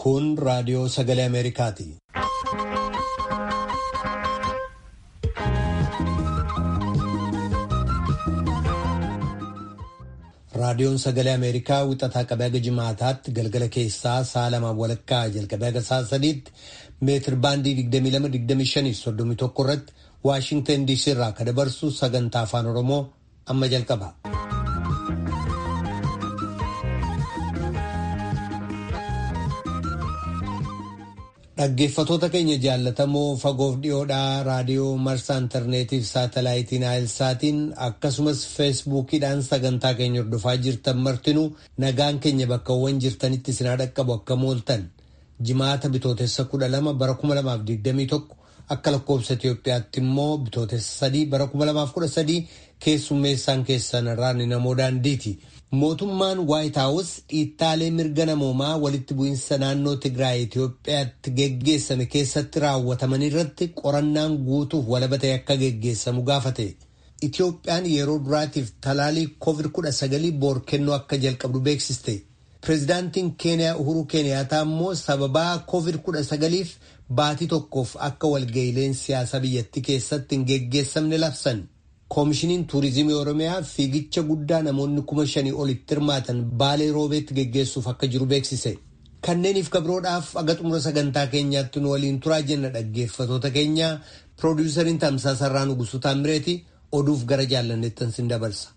Kun raadiyoo sagalee Ameerikaati. Raadiyoon sagalee Ameerikaa wixataa qabee haga jimaataatti galgala keessaa sa'a lamaan walakkaa jalqabee haga sa'a sadiitti meetir baandii 22-25-31 irratti Waashintan DC irraa kan dabarsu sagantaa afaan Oromoo amma jalqaba. Dhaggeeffatoota keenya jaallatamoo fagoof dhiyoodhaa raadiyoo marsaa intarneetiif saatalaayitiin naayilsaatiin akkasumas feesbuukiidhaan sagantaa keenya hordofaa jirtan martinuu nagaan keenya bakkawwan jirtanitti isin dhaqqabu akka mooltan jimaata bitootessa kudha lama bara kuma lamaaf digdamii tokko akka lakkoobsa Itoophiyaatti immoo bitootessa sadii bara kuma lamaaf kudha sadii keessummeessaan keessan irraan namoo daandiiti. Mootummaan Waayit Haawus dhiittaalee mirga namoomaa walitti bu'iinsa naannoo Tigraay Itoophiyaatti geggeessame keessatti raawwataman irratti qorannaan guutuuf walaba ta'e akka geggeessamu gaafate. Itoophiyaan yeroo duraatiif talaalii COVID-19 boor kennuu akka jalqabdu beeksiste. Pireezidaantiin Keeniyaa Uhuru Keeniyaataa immoo sababaa COVID-19f baatii tokkoof akka walga'iileen siyaasaa biyyattii keessatti hin geggeessamne labsan. Koomishiniin Tuurizimii Oromiyaa fiigicha guddaa namoonni kuma shanii olitti hirmaatan baalee roobeetti geggeessuuf akka jiru beeksise. Kanneeniif kabroodhaaf aga xumura sagantaa keenyaatti nu waliin turaa jenna dhaggeeffatoota keenya piroodiwusariin Tamsaasarraa Nugusuu Taamireeti oduuf gara jaallanneettan sin dabarsa.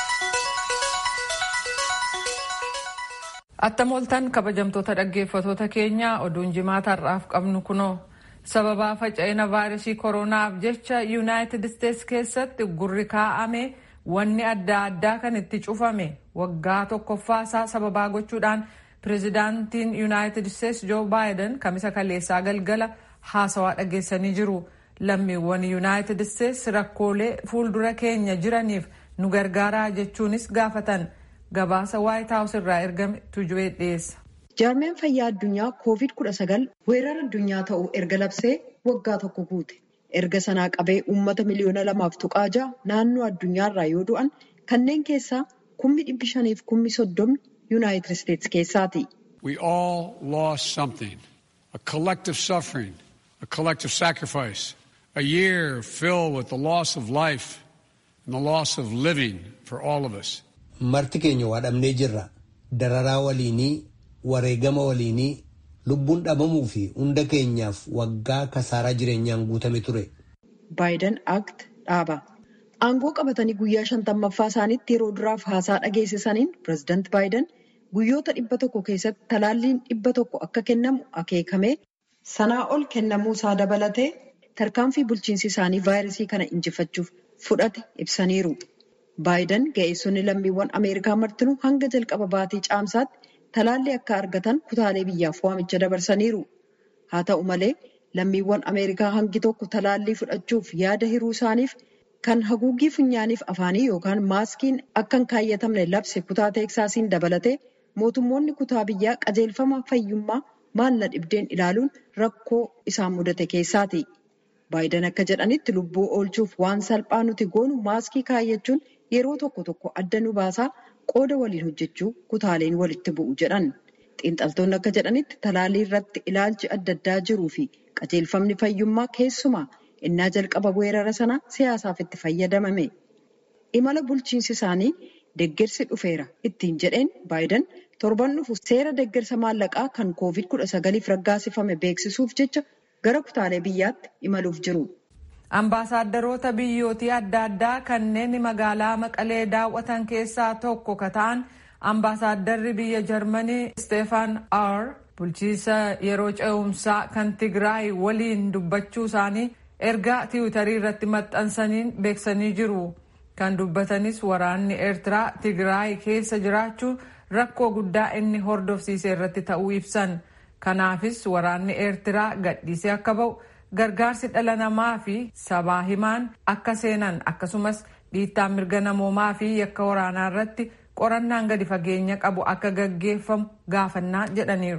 Attam ooltan kabajamtoota dhaggeeffatoota keenya oduun jimaata har'aaf qabnu kunoo. sababaa faca'ina vaayirasii koronaaf jecha yuunaayitid isteetsi keessatti gurri kaa'ame wanni adda addaa kan itti cufame waggaa tokkoffaasaa sababaa gochuudhaan pireezidaantiin yuunaayitid isteetsi joo baayiden kamisa kaleessaa galgala haasawaa dhageessanii jiru lammiiwwan yuunaayitid isteetsi rakkoolee fuuldura keenya jiraniif nu gargaaraa jechuunis gaafatan gabaasa waayit haawus irraa ergame tuju'ee dhiyeessa. jaarmeen fayyaa addunyaa koovid kudha sagal weerara addunyaa ta'uu erga labsee waggaa tokko guute erga sanaa qabee uummata miliyoona lamaaf tuqaa ja'a naannoo addunyaarraa yoo du'an kanneen keessaa kummi dhibbi shaniif kummi soddomni yuunaayitid isteetsi keessaati. We all lost something. A collective suffering, a collective sacrifice, a year filled with the loss of life and the loss of living for all of us. Marti keenya waa dhabnee jirra. Dararaa waliinii wareegama waliinii lubbuun dhabamuu fi hunda keenyaaf waggaa kasaaraa jireenyaan guutame ture. Baayiden Act dhaaba. Aangoo qabatanii guyyaa shantammaffaa isaaniitti yeroo duraaf haasaa dhageessisaniin pireezidaanti Baayiden guyyoota dhibba tokko keessatti talaalliin dhibba tokko akka kennamu akeekamee sanaa ol kennamuu isaa dabalatee tarkaanfii bulchiinsi isaanii vaayirasii kana injifachuuf fudhate ibsaniiru. Baayiden ga'eessonni lammiiwwan Ameerikaa martinuu hanga jalqaba baatii caamsaatti. Talaalli akka argatan kutaalee biyyaaf waamicha dabarsaniiru. Haa ta'u malee lammiiwwan Ameerikaa hangi tokko talaallii fudhachuuf yaada hiruu isaaniif kan haguuggii funyaaniif afaanii yookaan maaskiin akka hin kaayyatamne labse kutaa teeksaasiin dabalatee mootummoonni kutaa biyyaa qajeelfama fayyummaa maalla dhibdeen ilaaluun rakkoo isaan mudate keessaati. Baayiden akka jedhanitti lubbuu oolchuuf waan salphaa nuti goonu maaskii kaayyachuun yeroo tokko tokko adda nu baasaa. qooda waliin hojjechuu kutaaleen walitti bu'u jedhan xiinxaltoonni akka jedhanitti talaallii irratti ilaalchi adda addaa jiruu fi qajeelfamni fayyummaa keessumaa innaa jalqaba weerara sana siyaasaaf itti fayyadamame imala bulchiinsi isaanii deggersi dhufeera ittiin jedheen baayiden torban dhufu seera deggersa maallaqaa kan koovid kudha sagaliif raggaasifame beeksisuuf jecha gara kutaalee biyyaatti imaluuf jiru. Ambaasaaddaroota biyyootii adda addaa kanneen magaalaa Maqalee daawwatan keessaa tokko ka ta'an ambaasaaddarri biyya Jarmanii Steefan Aar bulchiisa yeroo ce'umsaa kan Tigraay waliin dubbachuu isaanii ergaa tiwutarii irratti maxxansaniin beeksanii jiru. Kan dubbatanis waraanni Eertiraa Tigraay keessa jiraachuun rakkoo guddaa inni hordofsiise irratti ta'uu ibsan. Kanaafis waraanni Eertiraa gadhiisee akka ba'u. gargaarsi dhala namaa fi sabaa himaan akka seenan akkasumas dhiittaan mirga namoomaa fi yakka waraanaa irratti qorannaan gadi fageenya qabu akka gaggeeffamu gaafannaa jedhaniiru.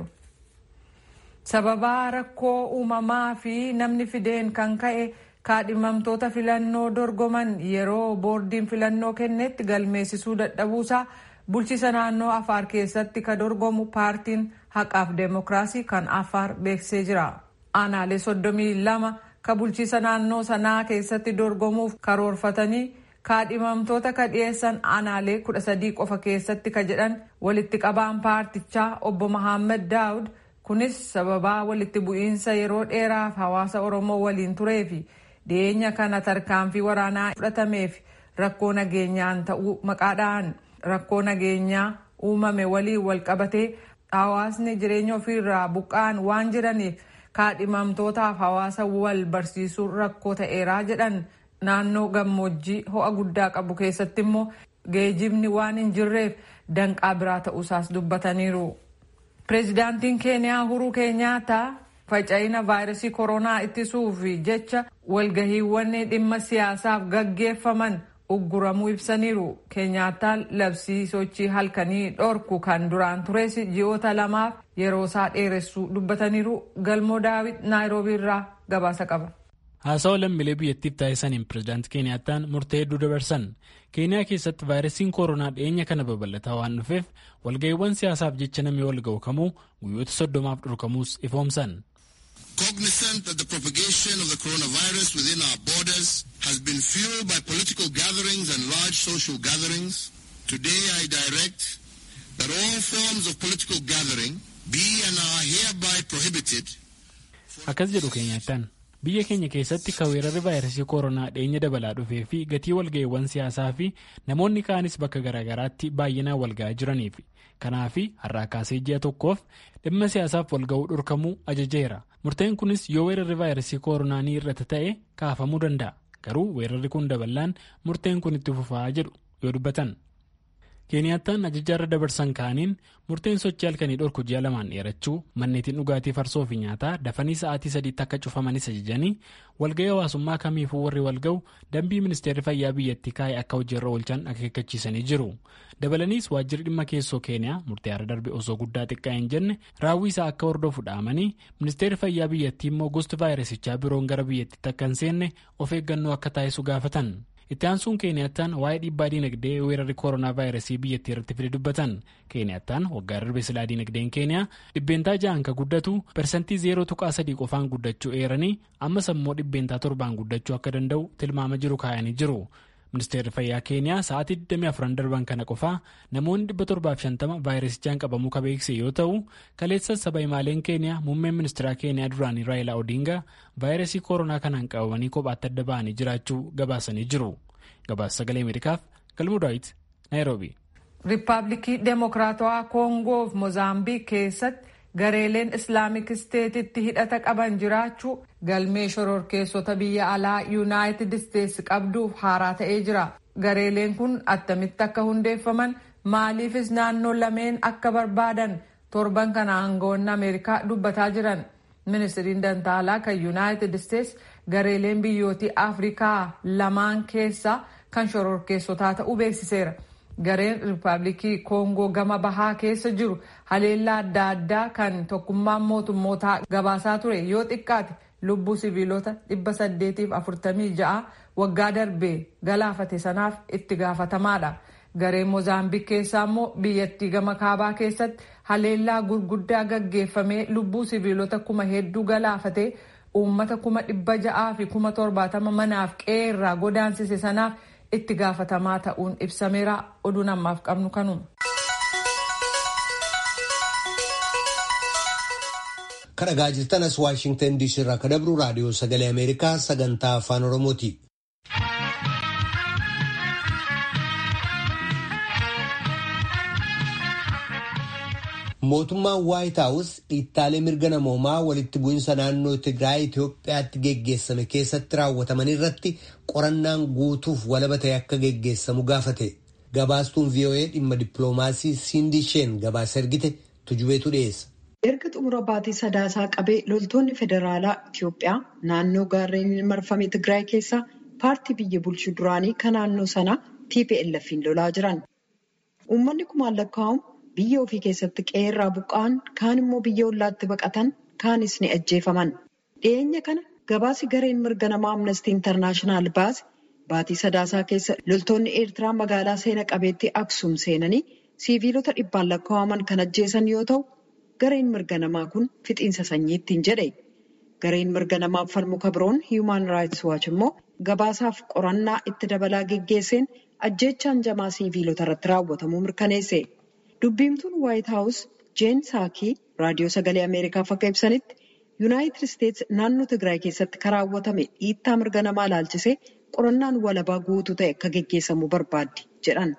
sababaa rakkoo uumamaa fi namni fideen kan ka'e kaadhimamtoota filannoo dorgoman yeroo boordiin filannoo kennetti galmeessisuu dadhabuusaa bulchiisa naannoo afaar keessatti ka dorgomu paartiin haqaaf deemokiraasii kan afaar beeksisee jira aanaalee soddomii lama ka bulchiisa naannoo sanaa keessatti dorgomuuf karoorfatanii kaadhimamtoota ka dhiyeessan aanaalee kudha sadii qofa keessatti ka jedhan walitti qabaan paartichaa obbo Mahammad Daawud kunis sababaa walitti bu'iinsa yeroo dheeraaf hawaasa Oromoo waliin tureefi dhiyeenya kana tarkaanfii waraanaa fudhatameef rakkoo nageenyaan ta'uu maqaadhaan rakkoo nageenyaa uumame waliin wal qabatee hawaasni jireenya ofiirraa buqqa'an waan jiraniif kaadhimamtootaaf hawaasa wal barsiisuun rakkoo ta'eeraa jedhan naannoo gammoojjii ho'a guddaa qabu keessatti immoo geejibni waan hin jirreef danqaa biraa ta'uusaas dubbataniiru. Pireezidaantiin Keeniyaa Uhuruu Keenyaataa faca'ina vaayirasii koronaa ittisuuf jecha walgahiiwwan dhimma siyaasaaf gaggeeffaman ugguramuu ibsaniiru. Keenyaataan labsii sochii halkanii dhorku kan duraan tures ji'oota lamaaf yeroo isaa dheeressuu dubbataniiru. Galmoo Daawit Naayiroobii irraa gabaasa qaba. Haasawa lammiilee biyyattiif taasisaniin pireezidaantii Keeniyaataan murtee hedduu dabarsan. Keeniyaa keessatti vaayirasiin koronaa dhiyeenya kana babal'ataa waan dhufeef walga'iiwwan siyaasaaf jecha namni wal ga'u kamuu guyyoota soddomaaf dhorkamuus ifoomsan. Cognizant that the propagation of the coronavirus within our borders has been fueled by political gatherings and large social gatherings, today I direct that all forms of political gathering be and are hereby prohibited. Akkas jedhu Keeniyaataan. biyya keenya keessatti kan weerarri vaayirasii koronaa dhiyeenya dabalaa dhufee fi gatii walga'iiwwan siyaasaa fi namoonni kaanis bakka garaagaraatti baay'inaan walga'aa jiraniif kanaaf har'aa kaasee ji'a tokkoof dhimma siyaasaaf walga'uu dhorkamuu ajajeera murteen kunis yoo weerarri vaayirasii koronaa ni irrata ta'e kaafamuu danda'a garuu weerarri kun dabalaan murteen kun itti fufaa jedhu yoo dubbatan. Keeniyaataan ajajaarra dabarsan kaaniin murteen sochii halkanii dhorku ji'a lamaan dheerachuu manneetiin dhugaatii farsoo fi nyaataa dafanii sa'aatii sadiitti akka cufamanis ajajanii walga'ii hawaasummaa kamiifuu warri walga'u dambii ministeerri fayyaa biyyattii kaa'e akka hojiirra oolchan akeekkachiisanii jiru. Dabalaniis waajjirri dhimma keessoo keeniyaa murtee har'a darbe osoo guddaa xiqqaa hin jenne raawwii isaa akka hordofu dhaamanii ministeerri fayyaa biyyattii immoo gosti vaayirasichaa biroon gara biyyattiitti akka hin seenne of eeggannoo akka taasisu gaafatan. itti aansuun keeniyattaan waa'ee dhiibbaa diinagdee weerarri koronaa vaayirasii biyyattii irratti fide dubbatan keeniyattaan waggaa darbe silaa diinagdeen keeniyaa dhibbeentaa ja'an ka guddatu persantii zeeroo tuqaa sadii qofaan guddachuu eeranii ammas ammoo dhibbeentaa torbaan guddachuu akka danda'u tilmaama jiru kaayanii jiru ministeerri fayyaa keeniyaa sa'aatii 24 darban kana qofaa namoonni 750 vaayirasichaan qabamuu ka beekse yoo ta'u kaleessa saba himaaleen keeniyaa muummeen ministeeraa keeniyaa duraanii raayilaa odingaa vaayirasii koronaa kanaan qabamanii kophaatti adda ba'anii jiraachuu gabaasanii jiru gabaasa sagalee ameerikaaf galmuu daawit naayiroobi. riippaabilikii deemokiraatawaa koongoo fi moozaambiik keessatti gareeleen islaamik isteetitti hidhata qaban jiraachuu galmee shororkeessota biyya alaa yuunaayitid isteetsi qabduuf haaraa ta'ee jira gareeleen kun attamitti akka hundeeffaman maaliifis naannoo lameen akka barbaadan torban kana aangawoonni ameerikaa dubbataa jiran ministiriin dantaalaa kan yuunaayitid isteetsi gareeleen biyyootii afrikaa lamaan keessaa kan shororkeessotaa ta'uu beeksiseera. gareen riippaabilikii koongoo gama bahaa keessa jiru haleellaa adda addaa kan tokkummaan mootummootaa gabaasaa ture yoo xiqqaate lubbuu siviilota 846 waggaa darbee galaafate sanaaf itti gaafatamaadha. gareen moozaambiik keessaa immoo biyyattii gama kaabaa keessatti haleellaa gurguddaa gaggeeffamee lubbuu siviilota kuma hedduu galaafate uummata kuma dhibba ja'aa fi kuma torbaatama manaaf qe'ee irraa godaansise sanaaf itti gaafatamaa ta'uun ibsameera oduun ammaaf qabnu kanuma. kadhagaa jirtanas waashingtan diisii irraa ka dabru raadiyoo sagalee ameerikaa sagantaa afaan oromooti. mootummaan waayit haawus dhiittaalee mirga namoomaa walitti bu'iinsa naannoo tigraay itiyoophiyaatti geggeessame keessatti raawwataman irratti qorannaan guutuuf walaba ta'e akka geggeessamu gaafate gabaastuun voa dhimma dippiloomaasii siindisheen gabaasa ergite tujubeetu dhiyeessa. erga xumura baatii sadaasaa qabee loltoonni federaalaa itiyoophiyaa naannoo gaarreen marfame tigraay keessaa paartii biyya bulchu duraanii kan naannoo sanaa tplf'n lolaa jiran uummanni kumaan lakkaa'amu. biyya ofii keessatti qeerraa buqqa'an kaan immoo biyya ollaatti baqatan kaanis ni ajjeefaman dhiyeenya kana gabaasi gareen mirga namaa amnestii intarnaashinaal baase baatii sadaasaa keessa loltoonni eertiraa magaalaa seena qabeettii aksuum seenanii siiviilota dhibbaan lakkaa'aman kan ajjeesan yoo ta'u gareen mirga namaa kun fixiinsa sanyii ittiin jedhe. Gareen mirga namaaf falmu kabroon Human Rights Watch immoo gabaasaaf qorannaa itti dabalaa geggeesseen ajjeechaan jamaa siiviilota irratti raawwatamuu mirkaneesse. Dubbiimtuun White House Jeen Saakii raadiyoo sagalee Ameerikaaf akka ibsanitti Yuunaayitid Isteets naannoo Tigraay keessatti kan raawwatame dhiittaa mirga namaa ilaalchisee qorannaan walabaa guutuu ta'e akka geggeessamu barbaaddi jedhan.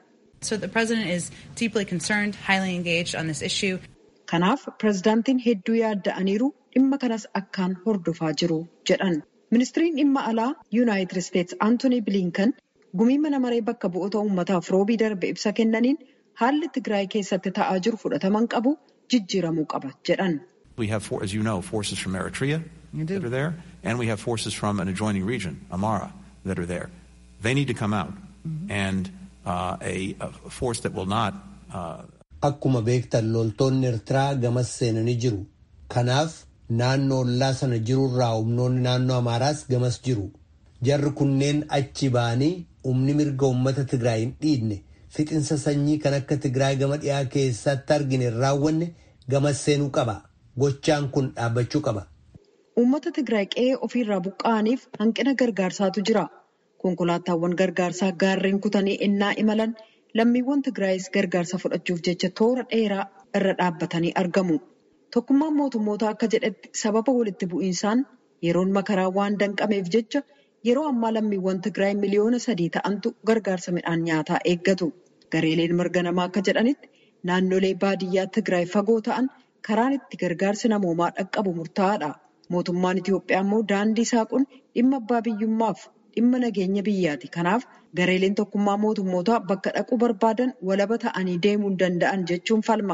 Kanaaf pirezidaantiin hedduu yaadda'aniiru dhimma kanas akkaan hordofaa jiru jedhan. Ministiriin dhimma alaa Yuunaayitid Isteets Antoonii Bilinkan gumii mana maree bakka bu'oota uummataaf roobii darbe ibsa kennaniin haalli Tigraay keessatti ta'aa jiru fudhataman qabu jijjiiramuu qaba jedhan. We have, as you know, forces from Eritrea that are there, and we have forces from an adjoining region, Amara, that are there. They need to come out, and uh, a, a force that will not. Uh, Akkuma beektan loltoonni Eertiraa gamas seenanii jiru. Kanaaf naannoo ollaa sana jirurraa humnoonni naannoo Amaaraas gamas jiru. Jarri kunneen achi ba'anii humni mirga uummata Tigraay hin dhiidne fixinsa sanyii kan akka Tigraay gama dhiyaa keessatti argine hin raawwanne gamas seenuu qaba. Gochaan kun dhaabbachuu qaba. Uummata Tigraay qe'ee ofiirraa buqqa'aniif hanqina gargaarsaatu jira. Konkolaataawwan gargaarsaa gaarreen kutanii ennaa imalan lammiiwwan Tigraayis gargaarsa fudhachuuf jecha toora dheeraa irra dhaabbatanii argamu. Tokkummaan mootummoota akka jedhetti sababa walitti bu'iinsaan yeroon makaraa waan danqameef jecha yeroo ammaa lammiiwwan Tigraay miliyoona sadii ta'antu gargaarsa midhaan nyaataa eeggatu. Gareeleen mirga namaa akka jedhanitti naannolee baadiyyaa Tigraay fagoo ta'an karaan itti gargaarsi namoomaa dhaqqabu murtaa'aadha. Mootummaan Itiyoophiyaa immoo daandii saaquun dhimma abbaa biyyummaaf dhimma nageenya biyyaati. Kanaaf gareeleen tokkummaa mootummootaa bakka dhaquu barbaadan walaba ta'anii deemuu hin danda'an jechuun falma.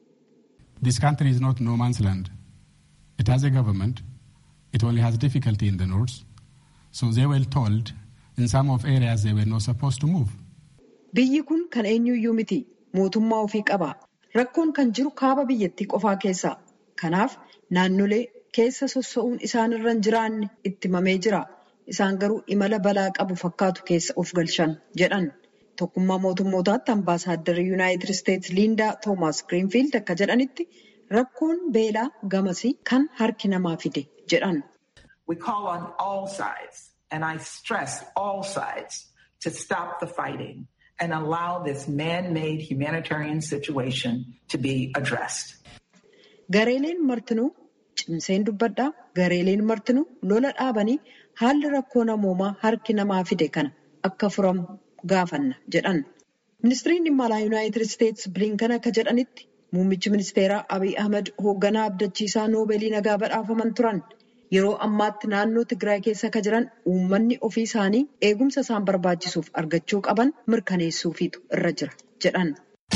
This country is not no man's land. It has a government. It only has difficulty in the north. So they were told in some of areas they were not supposed to move. Biyyi kun kan eenyuyyuu miti. Mootummaa ofii qaba. Rakkoon kan jiru kaaba biyyattii qofaa keessa. Kanaaf naannolee keessa sossa'uun isaanirra hin jiraanne itti himamee jira. Isaan garuu imala balaa qabu fakkaatu keessa of galchan jedhan. Tokkummaa mootummootaatti ambaasaaddara Yuunaayitid Isteets Liindaa Toomaas Giriinfiild akka jedhanitti rakkoon beelaa gamasii kan harki namaa fide jedhan. We call on all sides, and I stress all sides, to stop the fighting and allow this man-made humanitarian situation to be addressed. Gareeleen martinuu cimseen dubbadhaa gareeleen martinuu lola dhaabanii haalli rakkoo namoomaa harki namaa fide kana akka furamu gaafanna jedhan. Ministiriin dhimma alaa Yuunaayitid Isteets Bilinkan akka jedhanitti muummichi ministeeraa Abiy Ahmed hoogganaa abdachiisaa noobeelii nagaa badhaafaman turan. Yeroo ammaatti naannoo Tigraay keessa akka jiran uummanni ofii isaanii eegumsa isaan barbaachisuuf argachuu qaban mirkaneessuufiitu irra jira jedhan.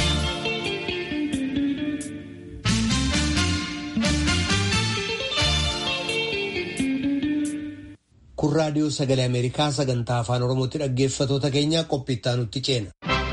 Kun raadiyoo sagalee Ameerikaa sagantaa afaan Oromootti dhaggeeffatoota keenya qophiittaa nutti ceena.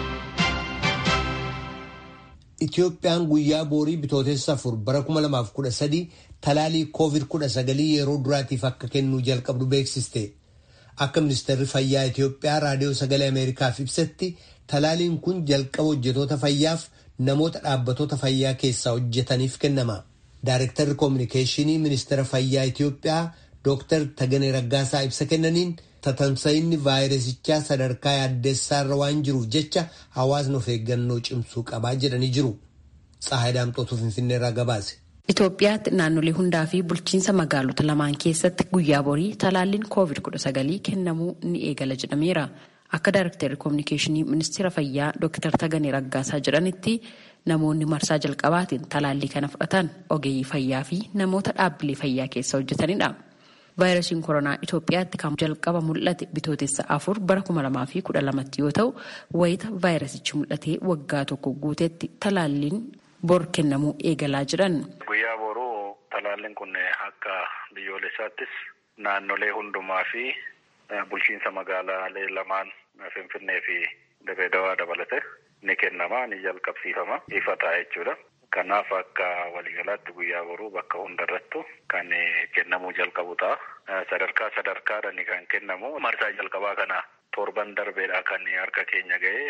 Itoophiyaan guyyaa boorii bitootessa afur bara 2013 talaalii COVID-19 yeroo duraatiif akka kennuu jalqabdu beeksiste. Akka ministeerri fayyaa Itoophiyaa raadiyoo sagalee Ameerikaaf ibsetti talaaliin kun jalqaba hojjetoota fayyaaf namoota dhaabbatoota fayyaa keessaa hojjetaniif kennama. Daarektarri koominikeeshinii ministeera fayyaa Itoophiyaa Dr. Taganee Raggaasaa ibsa kennaniin tatamsa'inni vaayirasichaa sadarkaa yaaddeessaarra waan jiruuf jecha hawaasni of eeggannoo cimsuu qabaa jedhanii jiru. Tsahaay Daamxootuu Finfinneerraa gabaase. Itoophiyaatti naannolee hundaa fi bulchiinsa magaalota lamaan keessatti guyyaa borii talaalliin COVID-19 kennamuu ni eegala jedhameera. Akka Daarektarri Koominikeeshinii Ministeera Fayyaa Dr. Taganee Raggaasaa jedhanitti namoonni marsaa jalqabaatiin talaallii kana fudhatan ogeeyyii fayyaa fi namoota dhaabbilee fayyaa keessa hojjetanidha. vaayirasiin koronaa Itoophiyaatti kan jalqaba mul'ate bitootessa afur bara kuma lamaa fi kudha lamatti yoo ta'u wayita vaayirasichi mul'atee waggaa tokko guutetti talaalliin bor kennamuu eegalaa jiran. Guyyaa boruu talaalliin kun akka biyyoolessaattis naannolee hundumaa fi bulchiinsa magaalaalee lamaan Finfinnee fi Dirreedawaa dabalate ni kennama ni jalqabsiifama ifa ta'a jechuudha. Kanaaf akka waliigalaatti guyyaa boruu bakka hundarrattu kan kennamuu jalqabu ta'a. Sadarkaa sadarkaadhaan kan kennamu marsaa jalqabaa kana torban darbeedha kan harka keenya ga'ee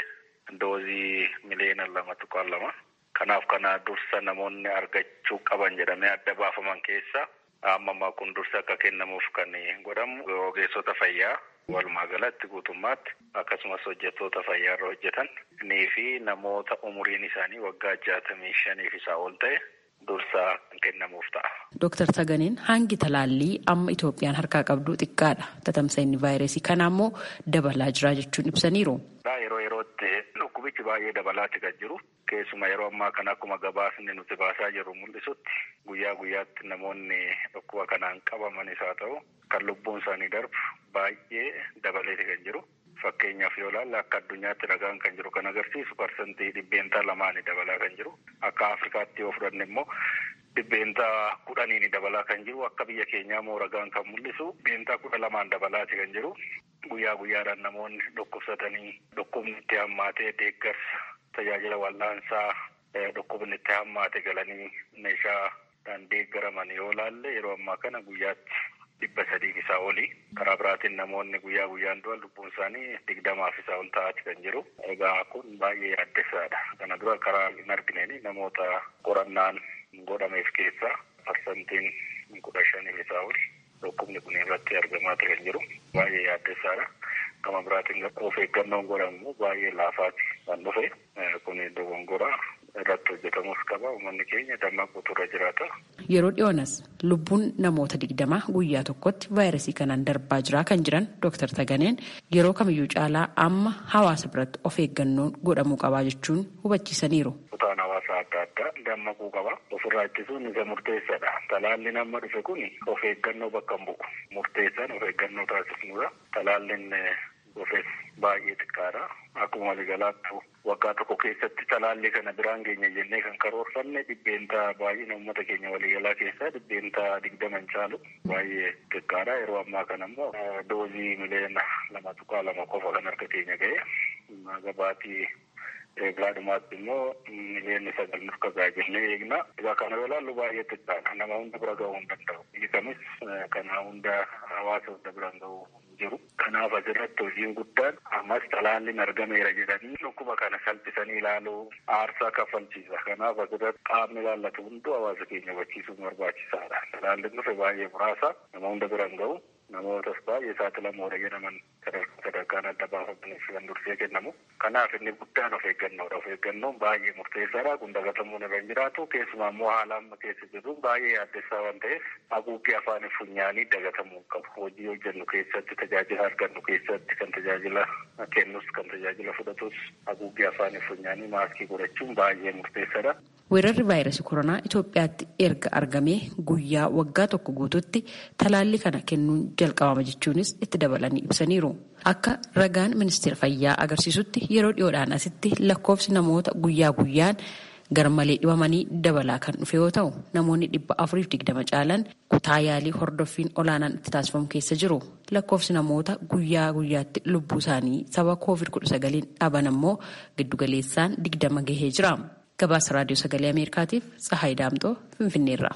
doozii miliyoona lama tuqaan lama. Kanaaf kana dursa namoonni argachuu qaban jedhamee adda baafaman keessa amma kun dursa akka kennamuuf kan godhamu ogeessota fayyaa walumaa galatti guutummaatti akkasumas hojjettoota fayyaa irra hojjetan nii fi namoota umuriin isaanii waggaa jaatamii shaniif isaa ol ta'e dursaa kan kennamuuf ta'a. Dooktar Taganeen hangi talaallii amma Itoophiyaan harkaa qabdu xiqqaadha. Tatamsa'inni vaayirasii kana ammoo dabalaa jira jechuun ibsaniiru. Yeroo yerootti dhukkubichi baay'ee dabalaati kan jiru. Keessuma yeroo ammaa kana akkuma gabaasni nuti baasaa jirru mul'isutti guyyaa guyyaatti namoonni dhukkuba kanaan qabamanis haa ta'u kan lubbuun isaanii darbu baay'ee dabaleeti kan jiru. Fakkeenyaaf yoo ilaalle akka addunyaatti ragaan kan jiru kan agarsiisu parsantii dhibbeentaa lamaanii dabalaa kan jiru. Akka Afrikaatti yoo fudhanne immoo dhibbeentaa kudhaniini dabalaa kan jiru. Akka biyya keenyaa immoo ragaan kan mul'isu dhibbeentaa kudha lamaan dabalaati kan jiru. Guyyaa guyyaadhaan namoonni dhukkubsatanii dhukkubni itti hammaatee deeggarsa tajaajila wal'aansaa dhukkubni itti hammaate galanii meeshaadhaan deeggaraman yoo ilaalle yeroo ammaa kana guyyaatti dhibba sadii isaa oli karaa biraatiin namoonni guyyaa guyyaan du'an lubbuun isaanii digdamaaf isaa ol ta'aati kan jiru. Egaa kun baay'ee yaaddessaadha. Kana dura karaa hin argineen namoota qorannaan godhameef keessaa parsantiin kudha shaniif isaa oli dhukkubni kun irratti argamaa kan jiru. Baay'ee yaaddessaadha. Gama biraatiin of eeggannoon godhamu baay'ee laafaati kan dhufe. Kun dogongora irratti hojjetamus qaba. Uummanni keenya dammaquu irra jiraata. Yeroo dhiyoonas lubbuun namoota digdamaa guyyaa tokkotti vaayirasii kanaan darbaa jira kan jiran Dr. Taganeen yeroo kamiyyuu caalaa amma hawaasa biratti of eeggannoon godhamuu qabaa jechuun hubachiisaniiru. Kutaan hawaasaa adda addaa dammaquu qaba. Ofirraa ittisuun isa murteessaadha. Talaalliin amma dhufe kun of eeggannoo bakka hin bu'u. Murteessaan of eeggannoo taasisnudha. Talaalliin dhufes baay'ee xiqqaadha. Akkuma waliigalaatti waggaa tokko keessatti talaallii kana biraan geenya jennee kan karoorfanne dhibbeentaa baay'ina uummata keenya waliigalaa keessaa dhibbeentaa digdama hin caalu baay'ee xiqqaadha. Yeroo ammaa kana immoo doozii miliyoona lama tuqaa lama qofa kan harka keenya ga'e gabaatii eeglaadhumaatti immoo miliyoonni sagal nuuf kagaa jennee eegna. Egaa kana yoo ilaallu baay'ee xiqqaadha. Nama hunda bira ga'uu hin danda'u. Biyyi kamis kana hunda hawaasa hunda bira ga'uu jiru. Kanaaf asirratti hojiin guddaan ammas talaalliin argameera jedhanii dhukkuba kana salphisanii ilaaluu aarsaa kaffalchiisa. Kanaaf asirratti qaamni ilaallatu hunduu hawaasa keenya hubachiisuun barbaachisaadha. Talaalliin dhufe baay'ee muraasa nama hunda bira hin ga'u. Namootas baay'ee saaxilamoodha jedhaman sadarkaan adda baafamaniif kan dursee kennamu. Kanaaf inni guddaan of eeggannoodha. Of eeggannoon baay'ee murteessaadha. Kun dagatamuun irra hin jiraatu. Keessumaa immoo haala amma keessa jiru baay'ee yaaddessaa waan ta'eef haguuggii afaanii funyaanii dagatamuu qabu. Hojii hojjennu keessatti tajaajila argannu keessatti kan tajaajila kennus kan tajaajila fudhatus haguuggii afaanii funyaanii maaskii godhachuun baay'ee murteessaadha. Weerarri vaayirasii koronaa Itoophiyaatti erga argamee guyyaa waggaa tokko guututti talaallii kana kennuun jalqabama jechuunis itti dabalanii ibsaniiru. Akka ragaan ministeera fayyaa agarsiisutti yeroo dhiyoodhaan asitti lakkoofsi namoota guyyaa guyyaan garmalee dhibamanii dabalaa kan dhufe yoo ta'u namoonni dhibba afuriif digdama caalan kutaa yaalii hordoffiin olaanaan itti taasifamu keessa jiru. Lakkoofsi namoota guyyaa guyyaatti lubbuu isaanii sababa koovid kudha sagaliin dhaban ammoo giddugaleessaan digdama gahee jira. gabaasa raadiyoo sagalee ameerikaatiif tsahaay daamtoo finfinneerra.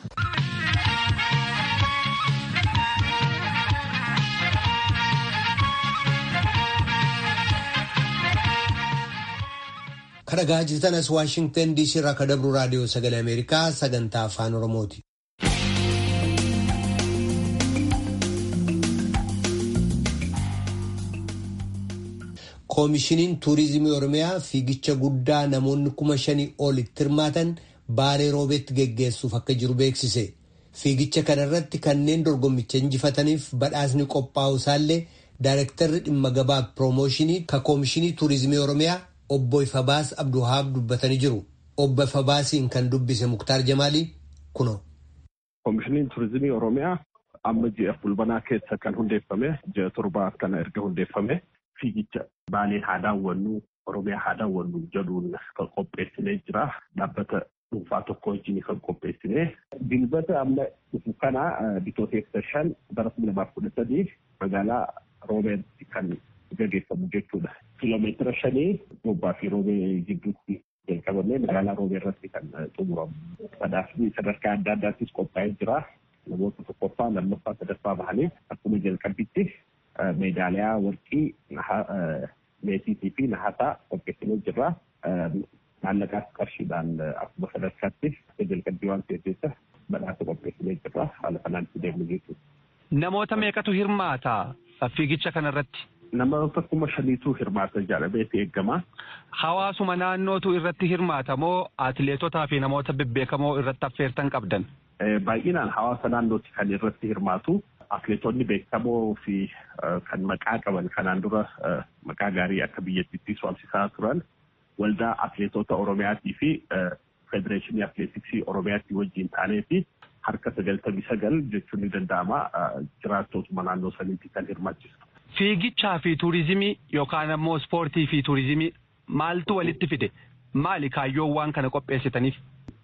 kadhagaa jirtan as waashingtan diisii irraa ka dabru raadiyoo sagalee ameerikaa sagantaa afaan oromooti. koomishiniin tuurizimii oromiyaa fiigicha guddaa namoonni kuma shanii olitti hirmaatan baalee roobeetti geggeessuuf akka jiru beeksise fiigicha kanarratti kanneen dorgommicha injifataniif badhaasni qophaa'u isaallee daayirektarri dhimma gabaa piroomooshinii ka koomishinii tuurizimii oromiyaa obbo Ifabaas Abduhaab dubbatanii jiru obbo Ifabaasiin kan dubbise Muktaar Jamaalii kuno. koomishiniin tuurizimii oromiyaa amma ji'a fulbanaa keessa kan hundeeffame ji'a torbaa kana erga hundeeffame. fiigicha baalee haa daawwannu oromiyaa haa daawwannu jedhuun kan qopheessinee jira dhaabbata dhuunfaa tokko wajjin kan qopheessinee dilbata amma dhufu kana bitooteessa shan bara kuma lamaaf kudha sadii magaalaa roobeetti kan gaggeeffamu jechuudha. Kiloomeetira shanii gobbaa fi roobee gidduutti jalqabamee magaalaa roobee irratti kan xumuramu. Badhaasni sadarkaa adda addaattis qophaa'ee jira. Namoota tokkoffaa lammaffaa sadaffaa bahanii akkuma jalqabbitti meedaaliyaa warqii meetiitii fi nahasaa qopheessinee jirra. Maallaqaas qarshiidhaan akkuma sadarkaatti jalqabbii waan ta'eef jecha badhaasa qopheessinee jirra. Haala kanaan itti deemnu jechuudha. Namoota meeqatu hirmaata fiigicha kanarratti? Namoota kuma shaniitu hirmaata jedhameeti eegama. Hawaasuma naannootu irratti hirmaata moo atileetotaa fi namoota bebbeekamoo irratti affeertan qabdan? Baay'inaan hawaasa naannooti kan irratti hirmaatu. Atileetonni beekamoo fi kan maqaa qaban kanaan dura maqaa gaarii akka biyyattiitti waamsisaa turan waldaa atileetota Oromiyaatii fi federeeshinii atileetiksii Oromiyaatii wajjin taanee fi harka sagaltamii sagal jechuun ni danda'ama jiraattotuma naannoo saniitti kan hirmaachisu. Fiigichaa fi tuurizimii yookaan ammoo ispoortii fi tuurizimii maaltu walitti fide? Maali kaayyoon waan kana qopheessitaniif?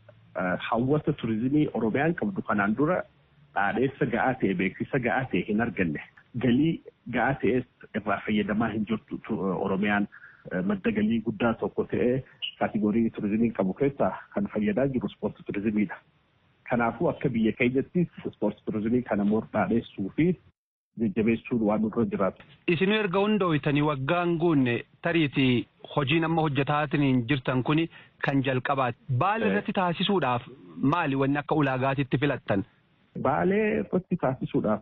Hawwata tuurizimii Oromiyaan qabdu kanaan dura dhaadheessa ga'aa ta'e beeksisa ga'aa ta'e hin arganne. Galii ga'aa ta'es irraa fayyadamaa hin jirtu Oromiyaan madda galii guddaa tokko ta'ee kaategorii tuurizimii qabu keessaa kan fayyadaa jiru ispoortii tuurizimiidha. Kanaafuu akka biyya keenyattis ispoortii tuurizimii kana dhaadheessuu fi jajjabeessuun waan nurra jiraatu. Isin erga hundooytanii waggaan guunne tariitii hojiin amma hojjetaatiin jirtan kuni kan jalqabaati. Baala irratti taasisuudhaaf maali wanni akka ulaagaatitti filattan? Baalee irratti taasisuudhaaf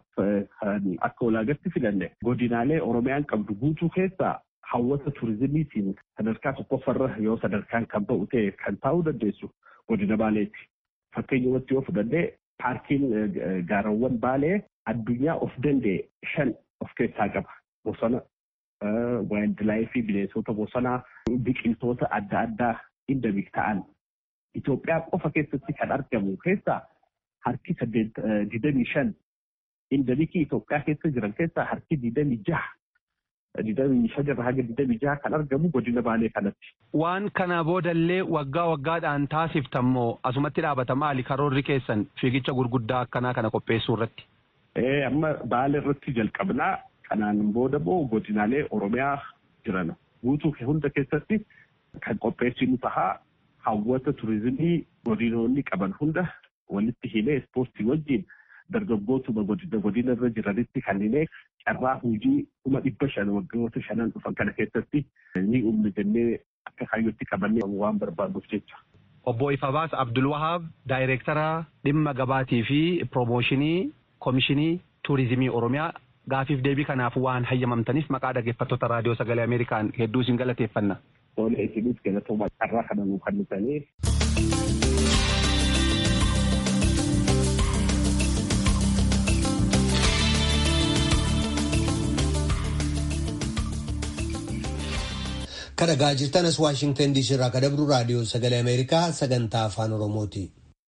akka ulaagaatti filanne godinaalee Oromiyaan qabdu guutuu keessaa hawwata tuurizimiitiin sadarkaa tokkoffarra yoo sadarkaan kan ba'u ta'e kan taa'uu dandeessu godina Baaleeti. Fakkeenyumatti yoo fudhannee paarkiin gaarawwan Baalee addunyaa of danda'e shan of keessaa qaba. Bosona, waayildilaayifii bineensota bosonaa, biqiltoota adda addaa indamik ta'an. Itoophiyaa qofa keessatti kan argamu keessaa harki saddeet digdamii shan indamikii Itoophiyaa keessa jiran keessaa harki digdamii jaha. Digdamii shan irraa haga digdamii jaha kan argamu godina Baalee kanatti. Waan kana boodallee waggaa waggaadhaan taasiftammoo asumatti dhaabata maali karoorri keessan fiigicha gurguddaa akkanaa kana qopheessuu irratti? amma Baalee irratti jalqabnaa kanaan booda moo godinaalee Oromiyaa jiran guutuu hunda keessatti kan qopheessinu tahaa hawwata turizimii godinoonni qaban hunda walitti himee ispoortii wajjin dargaggootuma godina godina irra jiranitti kanneen carraa hojii kuma dhibba shan waggoota shanan dhufan kana keessatti ni uumne jennee akka kaayyootti qabannee waan barbaaduuf jecha. Obbo Ifabaas Abdulwahaab daayireektara dhimma gabaatii fi piroomooshinii Komishinii Tuurizimii Oromiyaa gaafiif deebii kanaaf waan hayyamamtaniif maqaa dhaggeeffattoota raadiyoo sagalee Ameerikaan hedduu isin galateeffanna. Oole isinis galatooma carraa kana nuu kennitanii. Kan dhagaa jirtanas Waashingtan DC irraa kan dabru raadiyoo sagalee Ameerikaa sagantaa afaan Oromooti.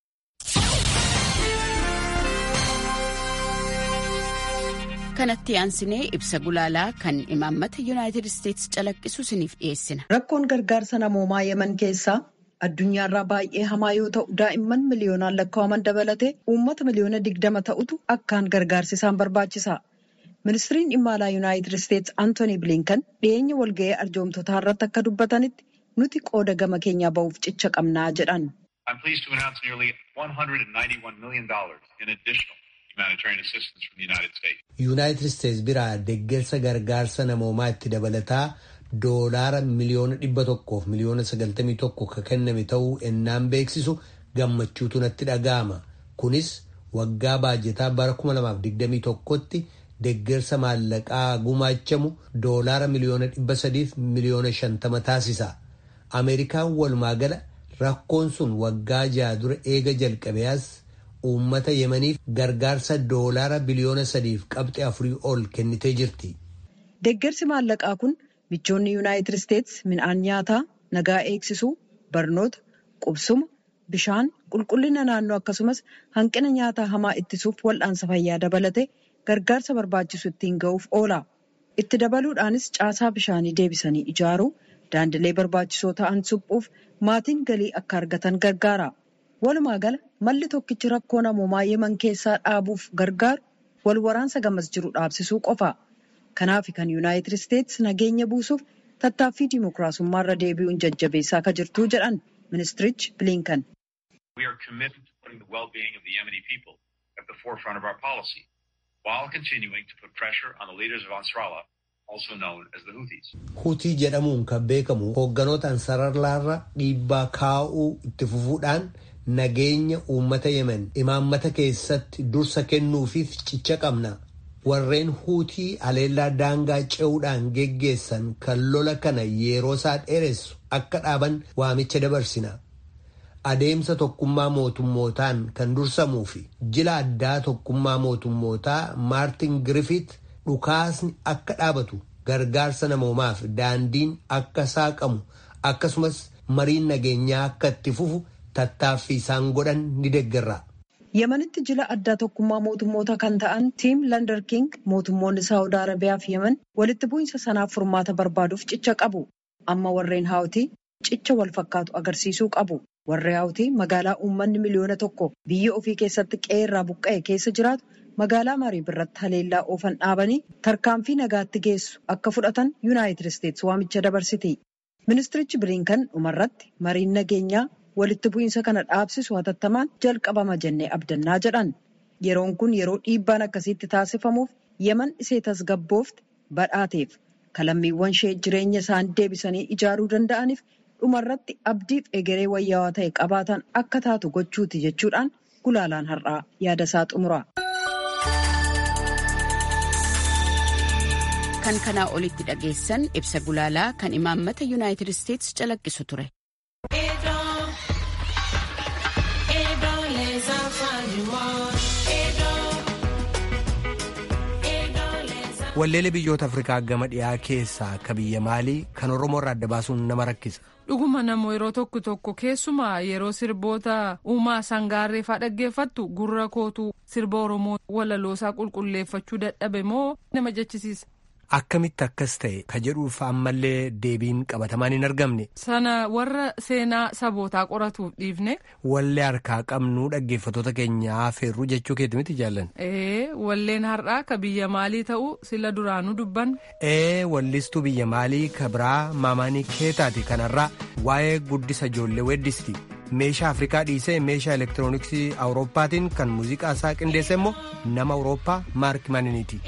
kanatti aansinee ibsa gulaalaa kan imaammata yuunaayitid isteetsi calaqqisu isiniif dhiyeessina. Rakkoon gargaarsa namoomaa yeman keessaa addunyaarraa baay'ee hamaa yoo ta'u daa'imman miliyoonaan lakkaa'aman dabalatee uummata miliyoona digdama ta'utu akkaan gargaarsi isaan barbaachisa. Ministiriin dhimma alaa yuunaayitid isteetsi Antooni Bilinkan dhiyeenya walga'ii arjoomtotaa irratti akka dubbatanitti nuti qooda gama keenyaa ba'uuf cicha qabnaa jedhan. I'm pleased to announce nearly $191 million in additional humanitarian assistance from the United States. Yuunaayitid Isteetsi biraa deeggarsa gargaarsa namoomaa itti dabalataa doolaara miliyoona dhibba tokkoof miliyoona sagaltamii tokko kan kenname ta'uu ennaan beeksisu gammachuutu natti dhaga'ama. Kunis waggaa baajetaa bara 2021tti deeggarsa maallaqaa gumaachamu doolaara miliyoona dhibba sadiif miliyoona shantama taasisa. Ameerikaan walumaa gala rakkoon sun waggaa ja'a dura eega jalqabeas uummata yemaniif gargaarsa doolaara biliyoona sadiif qabxee afurii ol kennitee jirti. Deeggarsi maallaqaa kun michoonni yuunaayitid isteetsi midhaan nyaataa, nagaa eegsisuu, barnoota, qubsuma, bishaan, qulqullina naannoo akkasumas hanqina nyaataa hamaa ittisuuf wal'aansa fayyaa dabalate gargaarsa barbaachisu ittiin ga'uuf oola. Itti dabaluudhaanis caasaa bishaanii deebisanii ijaaruu, daandilee barbaachisoo ta'an suphuuf maatiin galii akka argatan gargaara. Walumaa gala malli tokkichi rakkoo namoomaa yeman keessaa dhaabuuf gargaaru wal waraansa gamas jiru dhaabsisuu qofa. Kanaaf kan yuunaayitid isteetsi nageenya buusuuf tattaaffii dimokiraasummaa irra deebi'uun jajjabeessaa akka jirtuu jedhan ministirichi bilinkan. We are committed to putting the well-being of the Yemeni people at the forefront of our policy while continuing to put pressure on the leaders of Ansarallah also known as the Houthis. Hutii jedhamuun kan beekamu hoogganoota ansararlaarra dhiibbaa kaa'uu itti fufuudhaan nageenya uummata yemen imaammata keessatti dursa kennuufiif cicha qabna. Warreen huutii haleellaa daangaa ce'uudhaan geggeessan kan lola kana yeroo isaa dheeressu akka dhaaban waamicha dabarsina. Adeemsa tokkummaa mootummootaan kan dursamuu fi jila addaa tokkummaa mootummootaa Maartin Griffith dhukaasni akka dhaabatu gargaarsa namoomaaf daandiin akka saaqamu akkasumas mariin nageenyaa akka itti fufu tattaaffii isaan godhan ni deeggarra. Yemenitti jila addaa tokkummaa mootummoota kan ta'an tiim Lander King mootummoonni Saawud Arabiyaa fi Yemen walitti bu'iinsa sanaaf furmaata barbaaduuf cicha qabu. Amma warreen haawutii cicha wal fakkaatu agarsiisuu qabu. Warri haawutii magaalaa uummanni miliyoona tokko biyya ofii keessatti qe'ee irraa buqqa'e keessa jiraatu magaalaa marii birratti haleellaa oofan dhaabanii tarkaanfii nagaatti geessu akka fudhatan yuunaayitid isteetsi waamicha dabarsiti. Ministirichi Bilinkan dhumarratti mariin nageenyaa walitti bu'iinsa kana dhaabsisu hatattamaan jalqabama jennee abdannaa jedhan. Yeroon kun yeroo dhiibbaan akkasiitti taasifamuuf yeman isee tasgabboofte badhaateef kalammiiwwan ishee jireenya isaanii deebisanii ijaaruu danda'aniif dhumarratti abdiif egeree wayyaawaa ta'e qabaatan akka taatu gochuuti jechuudhaan gulaalaan har'aa yaada isaa xumura. Kan kanaa olitti dhageessan ibsa gulaalaa kan imaammata yuunaayitid isteetsi calaqqisu ture. Walleelee biyyoota Afrikaa gama dhiyaa keessaa akka biyya maalii kan Oromoo irraa adda baasuun nama rakkisa. Dhuguma namoo yeroo tokko tokko keessumaa yeroo sirboota uumaa sangaarreefaa dhaggeeffattu gurra kootu sirba Oromoo walaloosaa qulqulleeffachuu dadhabe moo nama jechisiisa. Akkamitti akkas ta'e ka jedhuuf ammallee deebiin qabatamaan hin argamne. Sana warra seenaa sabootaa qoratuuf dhiifne. Wallee harkaa qabnu dhaggeeffatoota keenyaa feerruu jechuu keeti miti jaallan. Ee walleen har'aa ka biyya maalii ta'u sila duraanuu dubban. Ee wallistuu biyya maalii ka biraa maamaanii keetaati kanarraa waa'ee guddisa ijoollee weeddisti. meeshaa afrikaa dhiisee meeshaa elektirooniksii awurooppaatiin kan muuziqaa isaa qindeesse immoo nama awurooppaa maark maniniiti.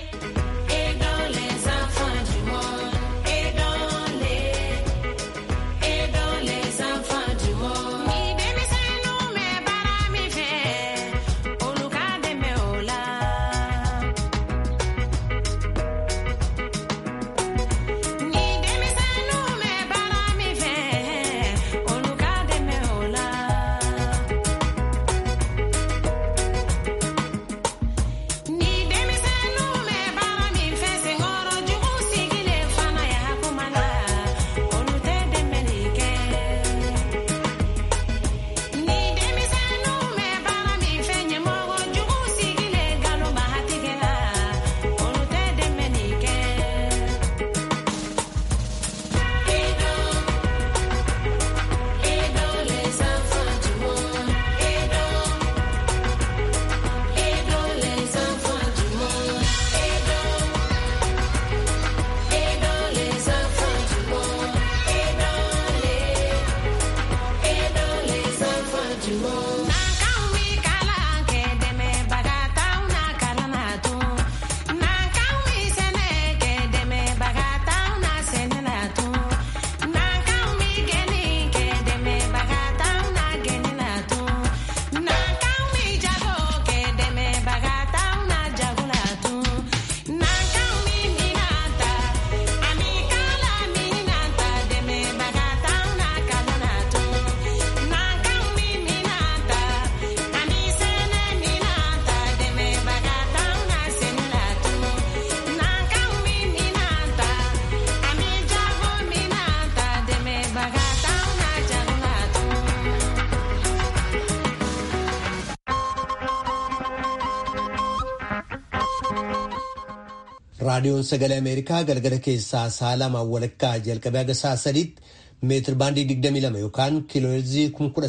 raadiyoon sagalee ameerikaa galgala keessaa sa'a lamaan walakkaa jalqabee haga sa'a sadiitti meetir baandii 22 yookaan kiilooherzii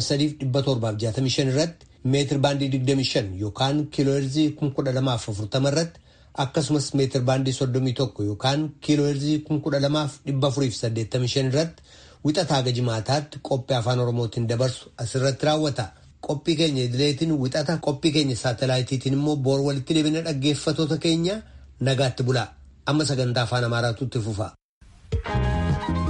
13,765 irratti meetir baandii 25 yookaan kiilooherzii 1240 irratti akkasumas meetir baandii 31 yookaan kiilooherzii 12,485 irratti wixataa haga jimaataatti qophii afaan oromootiin dabarsu asirratti raawwata. Qophii keenya idileetiin wixata qophii keenya saatalaayitiitiin immoo boor walitti deebina dhaggeeffatoota keenya nagaatti bulaa amma sagantaa afaan amaaraatu itti fufa.